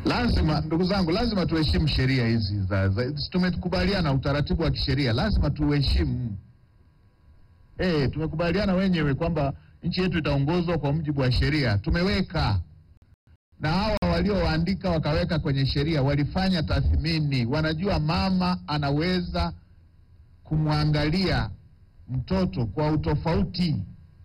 Lazima ndugu zangu, lazima tuheshimu sheria hizi za, za, tumekubaliana utaratibu wa kisheria, lazima tuheshimu. Eh, tumekubaliana wenyewe kwamba nchi yetu itaongozwa kwa mujibu wa sheria, tumeweka na hawa walioandika wakaweka kwenye sheria walifanya tathmini, wanajua mama anaweza kumwangalia mtoto kwa utofauti,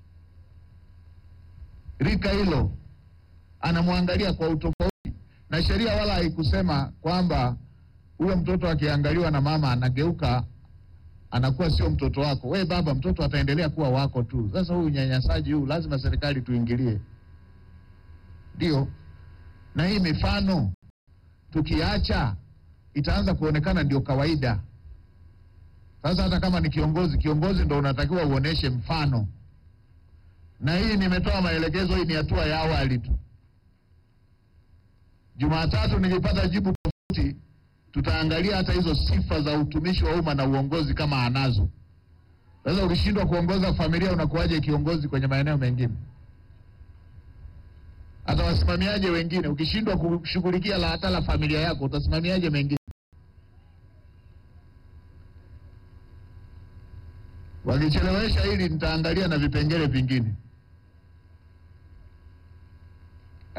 rika hilo anamwangalia kwa utofauti, na sheria wala haikusema kwamba huyo mtoto akiangaliwa na mama anageuka anakuwa sio mtoto wako. We baba, mtoto ataendelea kuwa wako tu. Sasa huu unyanyasaji huu lazima serikali tuingilie, ndio na hii mifano tukiacha itaanza kuonekana ndio kawaida. Sasa hata kama ni kiongozi, kiongozi ndo unatakiwa uoneshe mfano, na hii nimetoa maelekezo, hii ni hatua ya awali tu. Jumatatu nilipata jibu tofauti, tutaangalia hata hizo sifa za utumishi wa umma na uongozi kama anazo. Sasa ukishindwa kuongoza familia, unakuwaje kiongozi kwenye maeneo mengine? hata wasimamiaje wengine? Ukishindwa kushughulikia la hata la familia yako utasimamiaje mengine? Wakichelewesha hili, nitaangalia na vipengele vingine.